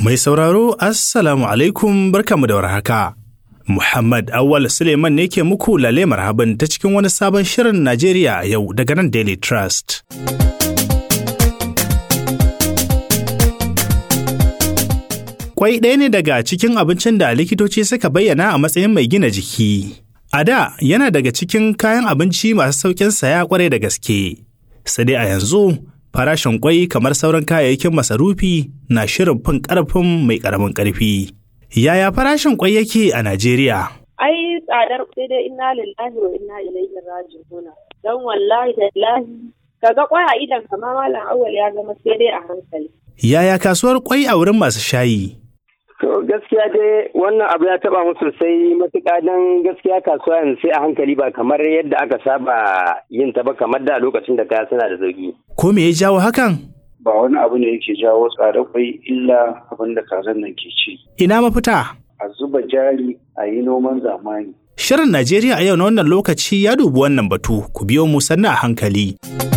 Mai sauraro, Assalamu alaikum barkamu da warhaka. Muhammad Awal Suleiman ne ke muku lale marhaban ta cikin wani sabon shirin Najeriya a yau daga nan Daily Trust. Kwai ɗaya ne daga cikin abincin da likitoci suka bayyana a matsayin mai gina jiki. A da yana daga cikin kayan abinci masu sauƙin saya kwarai da gaske. Sai dai a yanzu farashin kwai kamar sauran kayayyakin masarufi na shirin fin ƙarfin mai ƙaramin ƙarfi. Yaya farashin kwai yake a Najeriya? Ai tsadar sai dai inna lillahi wa inna ilaihi raji'un. Dan wallahi tallahi kaga kwai a idan kamar malam awwal ya zama sai dai a hankali. Yaya kasuwar kwai a wurin masu shayi? To gaskiya dai wannan abu ya taba mu sosai matuƙa don gaskiya kasuwa yanzu sai a hankali ba kamar yadda aka saba yin ta ba kamar da lokacin da kaya suna da sauki. Ko me ya jawo hakan? Ba wani abu ne yake jawo tsadar kwai illa abin da kazan nan ke ci. Ina mafita? A zuba jari a yi noman zamani. Shirin Najeriya a yau na wannan lokaci ya dubi wannan batu, ku biyo mu sannu a hankali.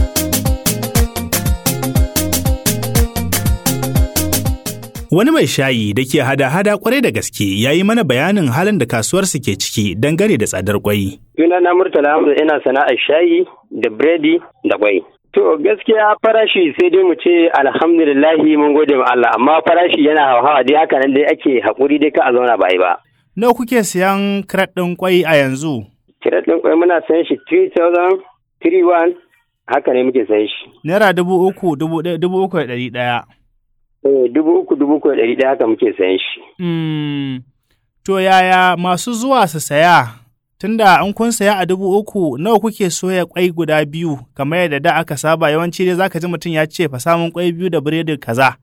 Wani mai shayi da ke hada-hada kwarai da gaske ya yi mana bayanin halin da kasuwarsu ke ciki dangane da tsadar kwai. Suna na Murtala Hamza ina sana'ar shayi da biredi da kwai. To gaskiya farashi sai dai mu ce alhamdulillahi mun gode ma Allah amma farashi yana hauhawa dai haka nan dai ake haƙuri dai ka a zauna ba yi ba. Nawa kuke siyan kiret ɗin kwai a yanzu? Kiret ɗin kwai muna sayan shi 3000 31 haka ne muke sayan shi. Naira dubu uku, dubu ɗaya, dubu uku da ɗari ɗaya. Eh, dubu uku dubu uku da ɗari ɗaya haka muke sayan shi. Hmm. To yaya masu zuwa su saya? Tunda an kun saya a dubu uku nawa kuke soya kwai guda biyu kamar yadda da aka saba yawanci dai zaka ji mutum ya ce fa samun kwai biyu da biredi kaza.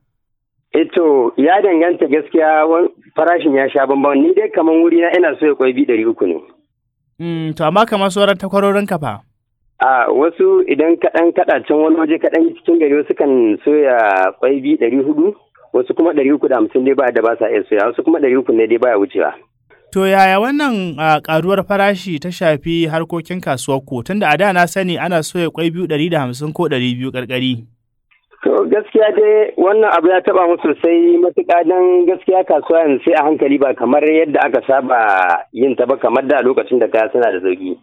Eto ya danganta gaskiya farashin ya sha bambam ni dai kamar wuri na ina soya kwai biyu ɗari uku ne. Hmm, to amma kamar sauran takwarorin ka fa? A wasu idan kaɗan kaɗa can wani waje kaɗan cikin gari wasu kan soya kwai biyu ɗari hudu wasu kuma ɗari uku da hamsin dai ba da ba sa iya soya wasu kuma ɗari uku ne dai baya wucewa. To yaya wannan ƙaruwar farashi ta shafi harkokin kasuwar ku tunda a da na sani ana soya kwai biyu ɗari da hamsin ko ɗari biyu ƙarƙari. To gaskiya dai wannan abu ya taɓa mu sosai matuƙa don gaskiya kasuwa yanzu sai a hankali ba kamar yadda aka saba yin ta ba kamar da lokacin da kaya suna da sauki.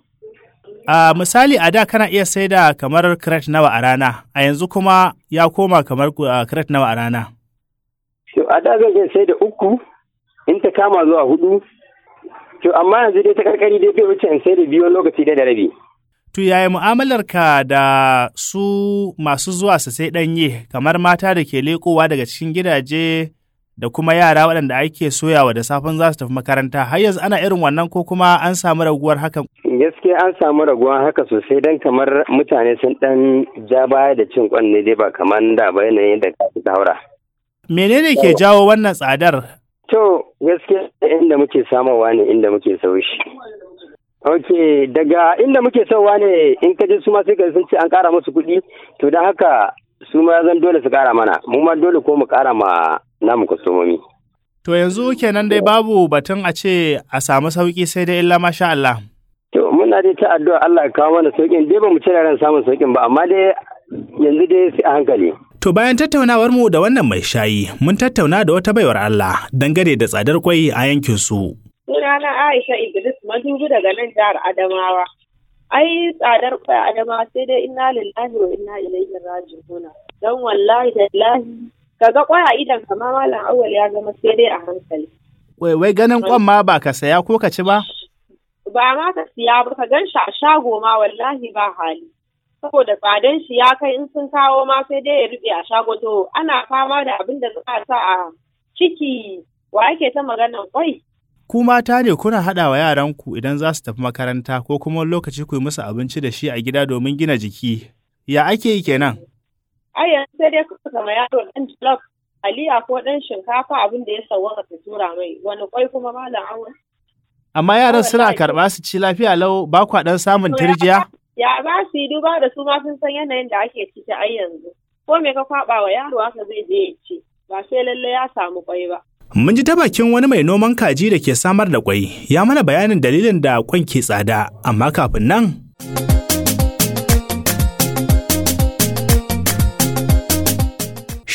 A misali a da kana iya sai da kamar kiret nawa a rana, a yanzu kuma ya koma kamar kiret nawa a rana. To a da zan iya sai da uku, in ta kama zuwa hudu, to amma yanzu dai ta karkari dai bai wuce in sai da biyu lokaci da rabi. To yaya mu'amalar ka da su masu zuwa su sai ɗanye kamar mata da ke leƙowa daga cikin gidaje da kuma yara waɗanda ake soyawa da safin za su tafi makaranta har yanzu ana irin wannan ko kuma an samu raguwar hakan gaskiya an samu raguwar haka sosai don kamar mutane sun dan ja baya da cin kwan ne dai ba kamar da ba yanayin da ka fi haura. menene ke jawo wannan tsadar to gaskiya inda muke samarwa ne inda muke sau shi ok daga inda muke sauwa ne in ka ji su ma sai ka sun ce an kara musu kuɗi to don haka su ma zan dole su kara mana mu ma dole ko mu kara ma namu kwastomomi. To yanzu kenan dai babu batun a ce a samu sauki sai dai illa masha Allah. To muna dai ta addu'a Allah ya kawo mana saukin dai ba mu cire ran samun saukin ba amma dai yanzu dai sai a hankali. To bayan tattaunawar mu da wannan mai shayi mun tattauna da wata baiwar Allah dangane da tsadar kwai a yankin su. Sunana Aisha Idris Madugu daga nan jihar Adamawa. Ai tsadar kwai Adamawa sai dai inna lillahi wa inna ilaihi raji'un. Dan wallahi tallahi kaga kwai a idan kamar malam awwal ya zama sai dai a hankali. Wai wai ganin kwan ma ba ka saya ko ka ci ba? Ba ma ka siya ba ka gan shi a shago ma wallahi ba hali. Saboda tsadan shi ya kai in sun kawo ma sai dai ya rufe a shago to ana fama da abin da za a sa a ciki wa ake ta maganan kwai. Ku mata ne kuna haɗa wa yaranku idan za su tafi makaranta ko kuma lokaci ku yi musu abinci da shi a gida domin gina jiki. Ya ake yi kenan? ai yanzu sai dai kuka kama yaro dan jollof aliya ko dan shinkafa abin da ya sauwaka ka tura mai wani kwai kuma malam awon. Amma yaran suna karɓa su ci lafiya lau ba kwa ɗan samun turjiya? Ya ba su yi duba da su ma sun san yanayin da ake ciki ai yanzu. Ko me ka kwaɓa wa yaro haka zai je ya ci ba sai lalle ya samu kwai ba. Mun ji ta bakin wani mai noman kaji da ke samar da kwai, ya mana bayanin dalilin da kwan ke tsada, amma kafin nan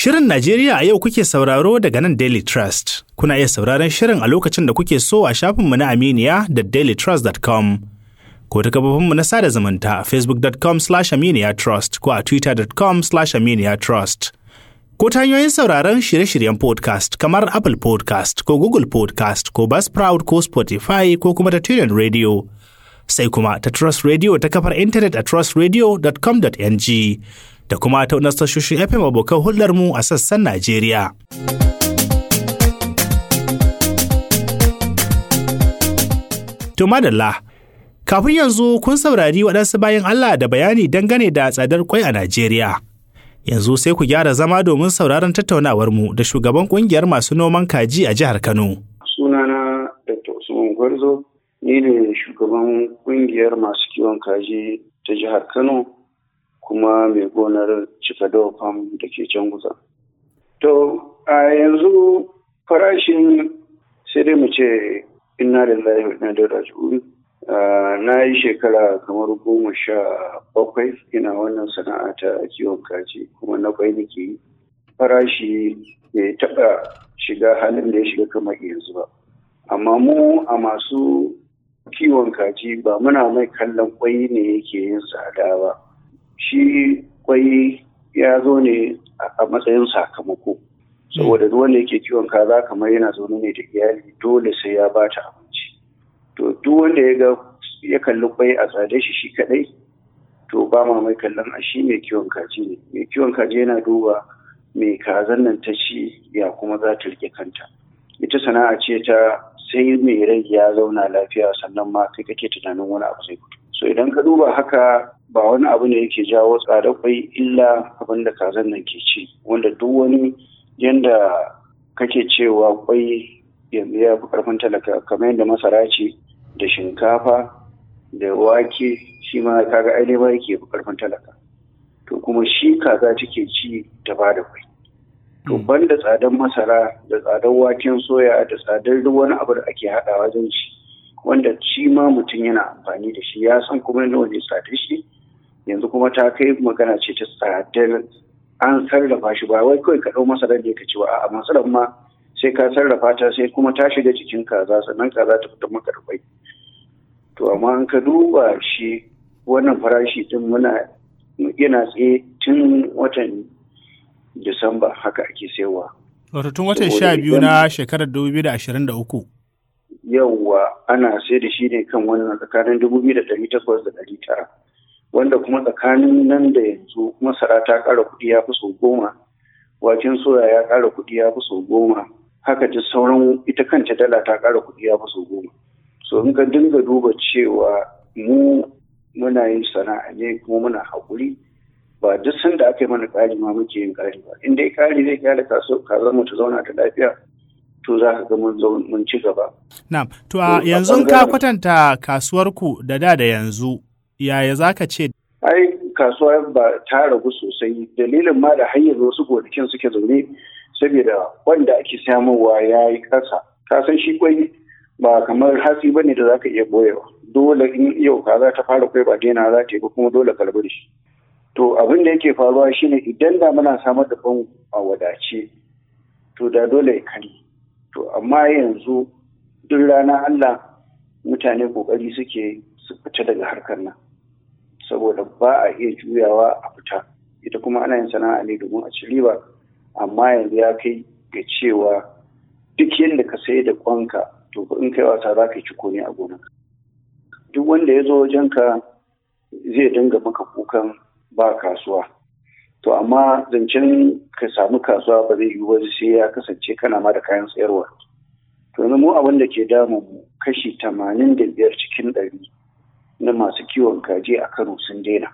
Shirin Najeriya a yau kuke sauraro daga nan Daily Trust. Kuna iya sauraron shirin a lokacin da kuke so a shafinmu na Aminiya da dailytrust.com. Ko ta gabafinmu na sada zumunta a facebook.com slash aminiya trust ko a twitter.com slash aminiya trust. Ko ta hanyoyin sauraron shirye-shiryen podcast kamar Apple podcast ko Google podcast ko Buzzsprout ko Spotify ko kuma ta TuneIn Radio. Sai kuma ta Trust Radio ta kafar intanet a trustradio.com.ng. da kuma ta wani tashoshin FM abokan hulɗarmu a sassan Najeriya. To madalla, kafin yanzu kun saurari waɗansu bayan Allah da bayani dangane da tsadar kwai a Najeriya. Yanzu sai ku gyara zama domin sauraron tattaunawarmu da shugaban ƙungiyar masu noman kaji a jihar Kano. Sunana Dr. Usman Gwarzo, ni ne shugaban ƙungiyar masu kiwon kaji ta jihar Kano. kuma mai gonar Cikadau Farm da ke can guza. To, a yanzu farashin sai dai mu ce inna da lahi na da raji'un. Na yi shekara kamar goma sha bakwai ina wannan sana'a ta kiwon kaji kuma na kwai nake yi. Farashi bai taɓa shiga halin da ya shiga kamar yanzu ba. Amma mu a masu kiwon kaji ba muna mai kallon kwai ne yake yin tsada ba. shi kwai ya zo ne a matsayin sakamako saboda duk wanda yake kiwon kaza kamar yana zaune ne da iyali dole sai ya bata abinci to duk wanda ya ga ya kalli kwai a tsade shi shi kadai to ba ma mai kallon a shi mai kiwon kaji ne mai kiwon kaji yana duba mai kazan nan ta ci ya kuma za ta rike kanta ita sana'a ce ta sai mai rai ya zauna lafiya sannan ma kai kake tunanin wani abu zai fito so idan ka duba haka ba wani abu ne yake jawo tsada kwai illa abin da kazan nan ke ci wanda duk wani yanda kake cewa kwai yanzu ya fi karfin talaka kamar yadda masara ce da shinkafa da wake shi ma kaga ainihin ma yake fi karfin talaka to kuma shi kaza take ci ta ba da kwai to banda tsadar masara da tsadar waken soya da tsadar duk wani abu da ake haɗawa wajen ci wanda shi ma mutum yana amfani da shi ya san kuma nawa ne tsadar shi yanzu kuma ta kai magana ce ta tsadar an sarrafa shi ba wai kawai ka ɗau masarar da ka ci ba a masarar ma sai ka sarrafa ta sai kuma ta shiga cikin kaza sannan kaza ta fita maka da kwai to amma an ka duba shi wannan farashi din muna yana tsaye tun watan disamba haka ake sayarwa wato tun watan sha biyu na shekarar dubu biyu da ashirin da uku yawwa ana sai da shi ne kan wannan tsakanin dubu biyu da ɗari takwas da ɗari tara wanda kuma tsakanin nan da yanzu masara ta ƙara kuɗi ya fi sau goma waken soya ya ƙara kuɗi ya fi sau goma haka ta sauran ita kanta dala ta ƙara kuɗi ya fi sau goma so in ka dinga duba cewa mu muna yin sana'a ne kuma muna haƙuri ba duk sanda aka yi mana ƙari ma muke yin ƙari ba in dai ƙari zai kyale kasuwar mu ta zauna ta lafiya to za ka ga mun ci gaba. Na'am, to a yanzu ka kwatanta kasuwarku da da da yanzu yaya za ka ce? Ai kasuwa ba ta ragu sosai dalilin ma da hanyar wasu gonakin suke zaune saboda wanda ake samowa ya yi ƙasa. Ka san shi kwai ba kamar hatsi bane da za ka iya boyewa. Dole in yau kaza ta fara kwai ba daina za ta yi ba kuma dole ka rabu da shi. To abin da yake faruwa shine idan da muna samar da ban a wadace to da dole ya kare. To amma yanzu duk rana Allah mutane kokari suke su fita daga harkar nan. saboda ba a iya juyawa a fita ita kuma ana yin sana'a ne domin a ci riba amma yanzu ya kai ga cewa duk yadda ka sai da kwanka to in kai wasa za ka yi ciko ne a gonarka duk wanda ya zo wajenka zai dinga maka kukan ba kasuwa to amma zancen ka samu kasuwa ba zai yi ba sai ya kasance kana ma da kayan sayarwa to mu abin da ke damun mu kashi tamanin da biyar cikin ɗari na masu kiwon kaji a Kano sun daina.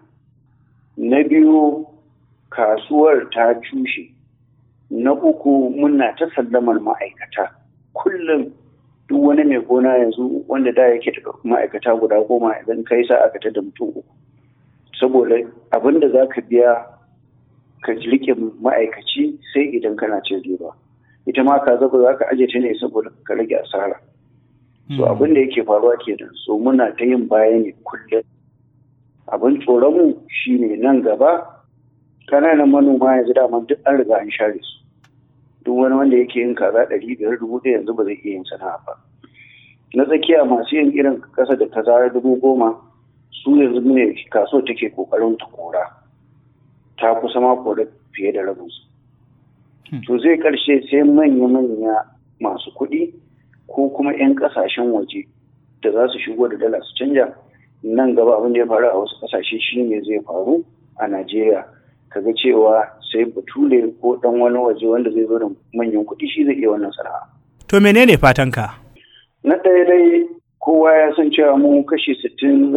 Na biyu kasuwar ta cushe. Na uku muna ta sallamar ma'aikata. Kullum duk wani mai gona yanzu wanda da yake da ma'aikata guda goma idan kai sa aka da mutum uku. Saboda abin da za ka biya ka rike ma'aikaci sai idan kana cin riba. Ita ma ka zaba za ka aje ta ne saboda ka rage asara. so abin da yake faruwa kenan so muna ta yin baya ne kullum abin tsoronmu shine nan gaba ƙananan manoma yanzu dama duk an riga an share su duk wani wanda yake yin kaza ɗari biyar dubu ɗaya yanzu ba zai iya yin sana'a ba na tsakiya masu yin irin ƙasa da kaza dubu goma su yanzu ne kaso take ƙoƙarin ta kora ta kusa ma kora fiye da rabinsu to zai ƙarshe sai manya-manya masu kuɗi ko kuma 'yan ƙasashen waje da za su shigo da dala su canja nan gaba abin da ya faru a wasu ƙasashe shi ne zai faru a najeriya kaga cewa sai bature ko dan wani waje wanda zai zo da manyan kuɗi shi zai iya wannan sana'a. To menene fatanka? Na ɗaya dai kowa ya san cewa mu kashi sittin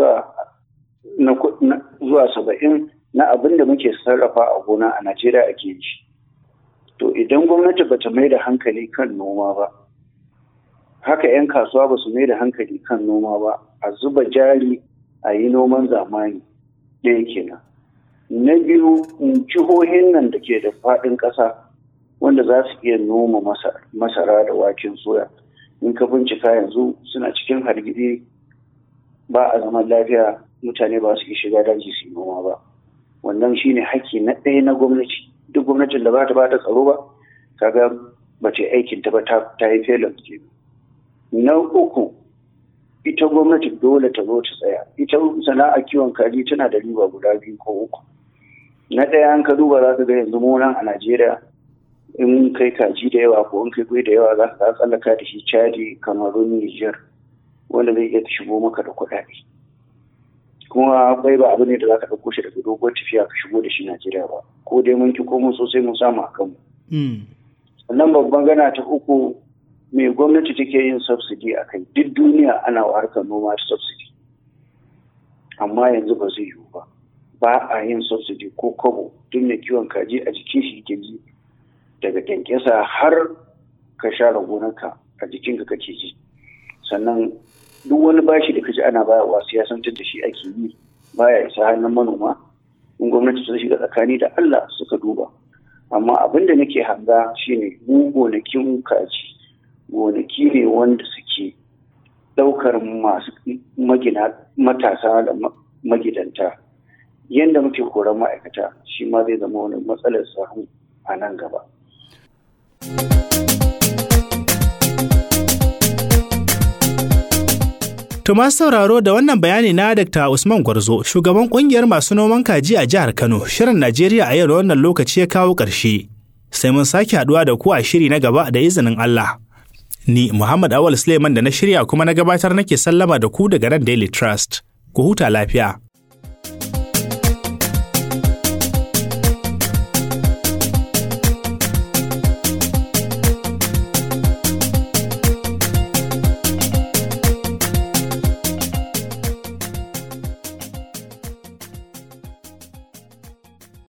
zuwa saba'in na abin da muke sarrafa a gona a Najeriya ake yi. To idan gwamnati bata mai da hankali kan noma ba, haka 'yan kasuwa ba su mai da hankali kan noma ba, a zuba jari a yi noman zamani ɗaya kenan. na biyu jihohin nan da ke da faɗin ƙasa wanda za su iya noma masara da waken soya in ka bincika yanzu suna cikin hargitsi ba a zaman lafiya mutane ba su iya shiga daji su noma ba wannan shine haƙƙi na ɗaya na gwamnati duk gwamnatin da ba ta ba ta tsaro ba kaga ba ce aikin ta ba ta yi felon ke na uku ita gwamnati dole ta zo ta tsaya ita sana'a kiwon kaji tana da riba guda biyu ko uku na ɗaya an ka duba za ka ga yanzu munan a najeriya in kai kaji da yawa ko in kai kwai da yawa za ka tsallaka da shi chadi kamarun niger wanda zai iya shigo maka da kuɗaɗe kuma bai ba abu ne da za ka ɗauko shi daga doguwar tafiya ka shigo da shi najeriya ba ko dai mun ki ko mun sosai mun samu a kanmu sannan babban gana ta uku mai gwamnati take yin subsidy a kai duk duniya ana wa harkar noma ta subsidy amma yanzu ba zai yiwu ba ba a yin subsidy ko kobo duk mai kiwon kaji a jikin shi ke ji daga kyankyasa har ka share gonarka a jikinka kake ji sannan duk wani bashi da kaji ana bayarwa siyasantar da shi ake yi baya isa hannun manoma in gwamnati ta shiga tsakani da Allah suka duba amma abin da nake hanga shine mu gonakin kaji gonaki ne wanda suke ɗaukar masu magina matasa da magidanta yadda muke koran ma'aikata shi ma zai zama wani matsalar samu a nan gaba. To masu sauraro da wannan bayani na Dr. Usman Gwarzo, shugaban kungiyar masu noman kaji a jihar Kano, shirin Najeriya a yau da wannan lokaci ya kawo ƙarshe. Sai mun sake haɗuwa da ku a shiri na gaba da izinin Allah. Ni Muhammad Awal Suleiman da na shirya kuma na gabatar nake sallama da ku daga nan Daily Trust. Ku huta lafiya.